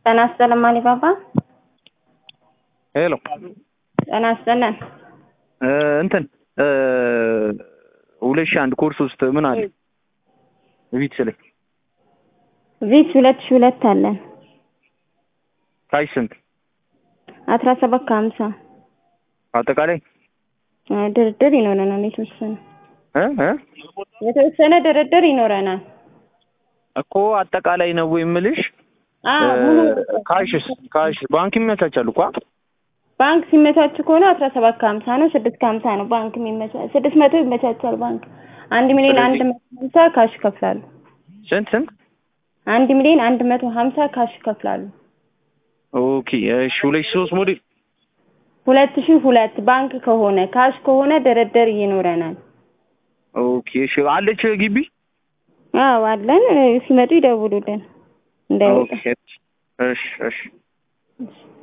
ጤና ይስጥልን ማሊባባ። ሄሎ ጤና ይስጥልን። እንትን ሁለት ሺህ አንድ ኮርስ ውስጥ ምን አለ ቪትስ ላይ ቪት ሁለት ሺህ ሁለት አለን ታች ስንት አስራ ሰባት ከሀምሳ አጠቃላይ ድርድር ይኖረናል። የተወሰነ እ እ የተወሰነ ድርድር ይኖረናል። እኮ አጠቃላይ ነው የምልሽ። አዎ ሙሉ ካሽስ ካሽ ባንክ ይመቻቻል እኮ ባንክ ሲመቻች ከሆነ አስራ ሰባት ከሀምሳ ነው። ስድስት ከሀምሳ ነው ባንክ የሚመቻ ስድስት መቶ ይመቻቻል ባንክ። አንድ ሚሊዮን አንድ መቶ ሀምሳ ካሽ ይከፍላሉ። ስንት ስንት? አንድ ሚሊዮን አንድ መቶ ሀምሳ ካሽ ይከፍላሉ። ኦኬ እሺ። ሁለት ሺህ ሶስት ሞዴል ሁለት ሺህ ሁለት ባንክ ከሆነ ካሽ ከሆነ ድርድር ይኖረናል። ኦኬ እሺ። አለች ግቢ አዎ አለን። ሲመጡ ይደውሉልን እንዳይወጣ። ኦኬ እሺ እሺ። እሺ